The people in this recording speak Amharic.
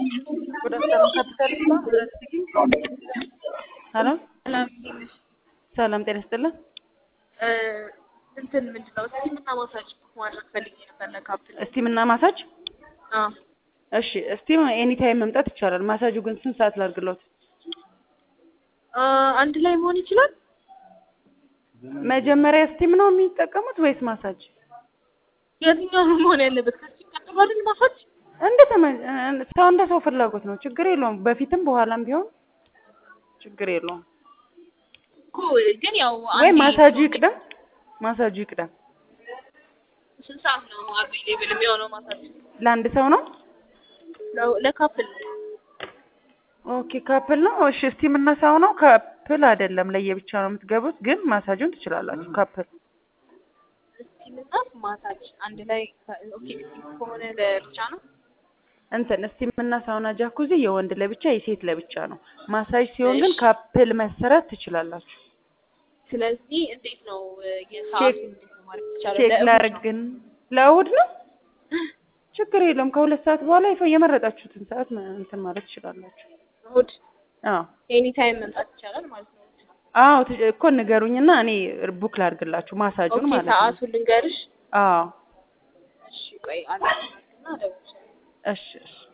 Good afternoon, capital ስማ ሄሎ ሰላም ጤና ይስጥልን። እንትን ምንድን ነው እስቲ ምና ማሳጅ ማድረግ ፈልጌ ነበር ለካፕል። እስቲም እና ማሳጅ አዎ እሺ፣ እስቲም ኤኒ ታይም መምጣት ይቻላል። ማሳጁ ግን ስንት ሰዓት ላድርግሎት? አ፣ አንድ ላይ መሆን ይችላል። መጀመሪያ እስቲም ነው የሚጠቀሙት ወይስ ማሳጅ? የትኛው ነው መሆን ያለበት? ከዚህ ቀጥሎ አይደል ማሳጅ? እንደ ተመ- ሰው እንደ ሰው ፍላጎት ነው። ችግር የለውም። በፊትም በኋላም ቢሆን ችግር የለውም። እኮ ግን ያው ወይ አንዴ ማሳጁ ይቅደም፣ ማሳጁ ይቅደም። ስንት ሰዓት ነው አቬሌብል የሚሆነው ማሳጅ? ለአንድ ሰው ነው። ለ- ለካፕል ኦኬ ካፕል ነው። እሺ እስቲም እና ሰው ነው። ካፕል አይደለም፣ ለየብቻ ነው የምትገቡት። ግን ማሳጁን ትችላላችሁ። ካፕል እስቲምና ማሳጅ አንድ ላይ ኦኬ። እስቲም ከሆነ ለብቻ ነው። እንትን እስቲም እና ሳውና ጃኩዚ የወንድ ለብቻ የሴት ለብቻ ነው። ማሳጅ ሲሆን ግን ካፕል መሰራት ትችላላችሁ። ስለዚህ እንዴት ነው የሰዓቱ እንዴት ነው ማለት ይቻላል? ቼክ ለእሑድ ላድርግ ነው። ግን ለእሑድ ነው። ችግር የለውም። ከሁለት ሰዓት በኋላ ይፈ የመረጣችሁትን ሰዓት መ- እንትን ማለት ትችላላችሁ። እሑድ አዎ ኤኒ ታይም መምጣት ይቻላል ማለት ነው። አዎ ት- እኮ ንገሩኝና እኔ ቡክ ላድርግላችሁ ማሳጁን ኦኬ ማለት ነው። ሰዓቱን ልንገርሽ። አዎ እሺ ቆይ አላውቅም እና እደውልልሻለሁ። እሺ እሺ